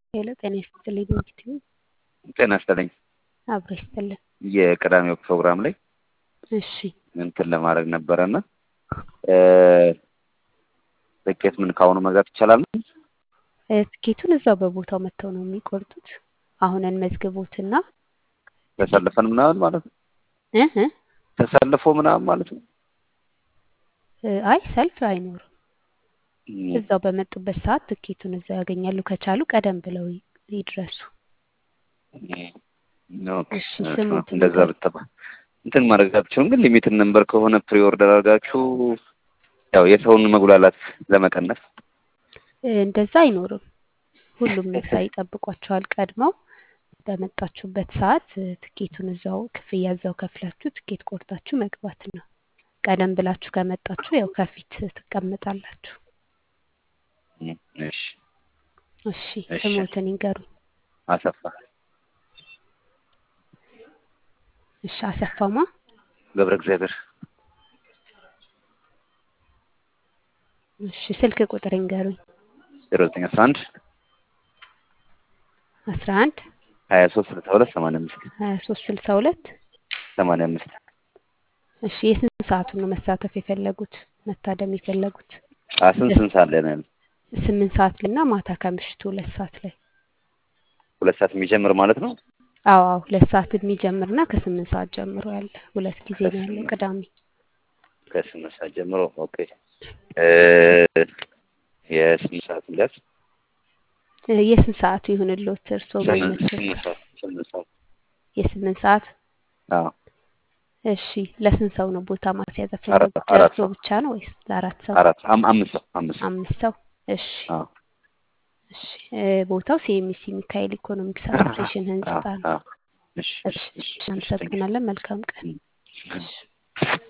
ሄሎ ጤና ይስጥልኝ እንግዲህ ጤና ይስጥልኝ። አብሮ ይስጥልን። የቅዳሜው ፕሮግራም ላይ እሺ እንትን ለማድረግ ነበረና ትኬት ምን ካሁኑ መግዛት ይቻላል? እ፣ ትኬቱን እዛው በቦታው መጥተው ነው የሚቆርጡት። አሁን እንመዝግቦትና ተሰልፈን ምናምን ማለት ነው። እ እ ተሰልፎ ምናምን ማለት ነው። እ፣ አይ ሰልፍ አይኖርም። እዛው በመጡበት ሰዓት ትኬቱን እዛው ያገኛሉ። ከቻሉ ቀደም ብለው ይ- ይድረሱ። ኦኬ፣ እሺ ስሙት እንደዛ ንገር ብትባ እንትን ማድረግ አትችሉም። ግን ሊሚትን ነምበር ከሆነ ፕሪ ኦርደር አድርጋችሁ ያው የሰውን መጉላላት ለመቀነስ እ፣ እንደዛ አይኖርም። ሁሉም ነፃ ይጠብቋቸዋል። ቀድመው በመጣችሁበት ሰዓት እ፣ ትኬቱን እዛው ክፍያ እዛው ከፍላችሁ ትኬት ቆርጣችሁ መግባት ነው። ቀደም ብላችሁ ከመጣችሁ ያው ከፊት ትቀመጣላችሁ። እሺ እሺ እሺ ስሞትን ይንገሩኝ። አሰፋ እሺ አሰፋማ ገብረ እግዚአብሔር እሺ ስልክ ቁጥር ይንገሩኝ። ዜሮ ዘጠኝ አስራ አንድ አስራ አንድ ሀያ ሶስት ስልሳ ሁለት ሰማንያ አምስት ሀያ ሶስት ስልሳ ሁለት ሰማንያ አምስት እሺ የስንት ሰዓቱን ነው መሳተፍ የፈለጉት መታደም የፈለጉት? ስንት ስንት ሰዓት ላይ ነው ያለው? ስምንት ሰዓት ላይ እና ማታ ከምሽቱ ሁለት ሰዓት ላይ ሁለት ሰዓት የሚጀምር ማለት ነው። አዎ አዎ ሁለት ሰዓት የሚጀምርና ከስምንት ሰዓት ጀምሮ ያለ ሁለት ጊዜ ነው ያለው ከስምንት ቅዳሜ። ከስምንት ሰዓት ጀምሮ ኦኬ። እ፣ የስምንት ሰዓት ቢያዝ እ፣ የስንት ሰዓቱ ይሁንልዎት እርስዎ ስምንት የሚመቸው? ስምንት ሰዓት ስምንት ሰዓት የስምንት ሰዓት አዎ እሺ ለስንት ሰው ነው ቦታ ማስያዝ አራት የፈለጉት? አራት ለእርስዎ ሰው ብቻ ነው ወይስ ለአራት ሰው? አራት አም- አምስት ሰው አምስት ሰው አምስት ሰው እሺ አዎ እሺ እ፣ ቦታው ሲኤምሲ ሚካኤል ኢኮኖሚክስ አሶሲዬሽን ህንጻ አዎ ነው። አዎ እሺ እሺ እሺ እሺ እሺ ቴንክ እናመሰግናለን። መልካም ቀን። ዩ እሺ